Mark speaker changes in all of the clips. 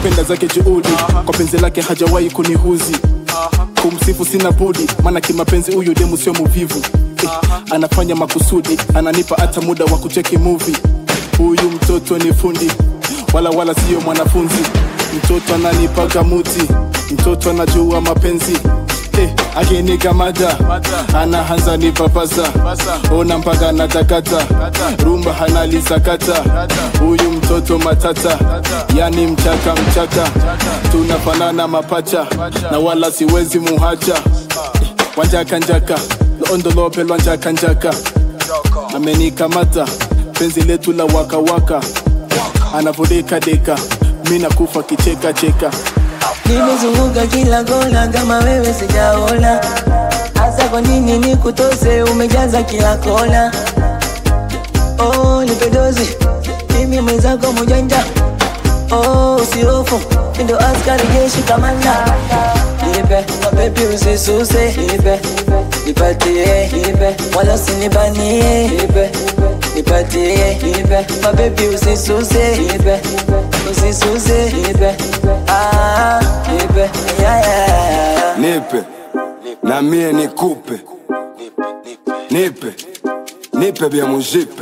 Speaker 1: napenda zake juhudi kwa penzi lake hajawahi kunihuzi kumsifu sina budi maana kimapenzi huyu demu sio muvivu eh, anafanya makusudi ananipa hata muda wa kucheki movie huyu mtoto ni fundi wala wala siyo mwanafunzi mtoto ananipaga muti mtoto anajua mapenzi eh, akinikamata anaanza nipapasa ona mpaka natakata rumba hanalisakata huyu mtoto matata yani mchaka mchaka tunafanana mapacha na wala siwezi muhacha eh, wanjakanjaka loondolopelwa njakanjaka amenikamata penzi letu la wakawaka anavodekadeka mi nakufa kicheka cheka
Speaker 2: Nimezunguka kila kona kama wewe sijaona, hasa kwa nini nikutose? Umejaza kila kona. Oh, nipe dozi mimi mwenzako mjanja. Oh, usihofu ndo askari jeshi kamanda. Nipe mabebi usisuse, nipe nipatie, nipe wala usinibanie, nipe nipatie, nipe mabebi usisuse, nipe usisuse, nipe ah, nipe yeah, yeah, yeah.
Speaker 3: nipe na mie nikupe nipe nipe vya mujipe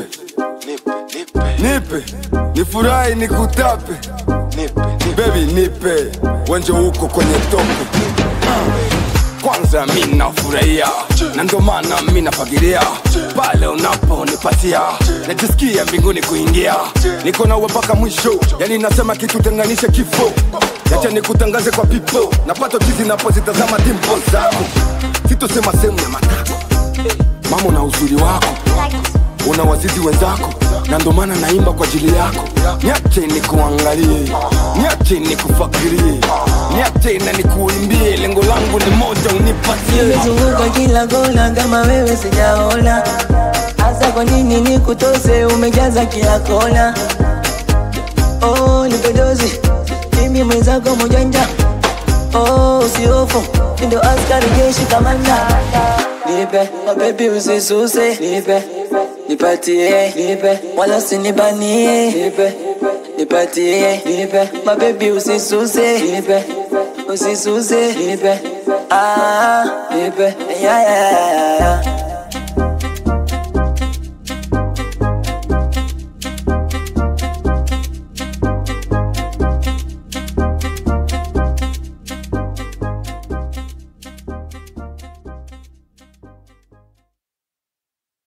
Speaker 3: nipe nifurahi nikutape bebi nipe wenje huko kwenye tope kwanza mi nafurahia na ndo maana mi nafagilia pale unaponipatia najisikia mbinguni kuingia niko nawe mpaka mwisho yani nasema kitu tenganishe kifo yacha nikutangaze kwa pipo napata chizi napozitazama dimpo zako sitosema sehemu ya matako mama na uzuri wako una wazizi wenzako na ndo maana naimba kwa ajili yako niache nikuangalie niache nikufakirie niache na nikuimbie lengo langu ni moja unipatie
Speaker 2: Nimezunguka kila kona kama wewe sijaona, hasa kwa nini nikutose? Umejaza kila kona. Oh, nipe dozi mimi mwenzako mjanja. Oh, usihofu ndo askari jeshi kamanda. Nipe mabebi usisuse, nipe nipatie, nipe wala usinibanie, nipe nipatie, nipe mabebi usisuse, nipe usisuse, nipe ah, nipe yeah, yeah, yeah, yeah.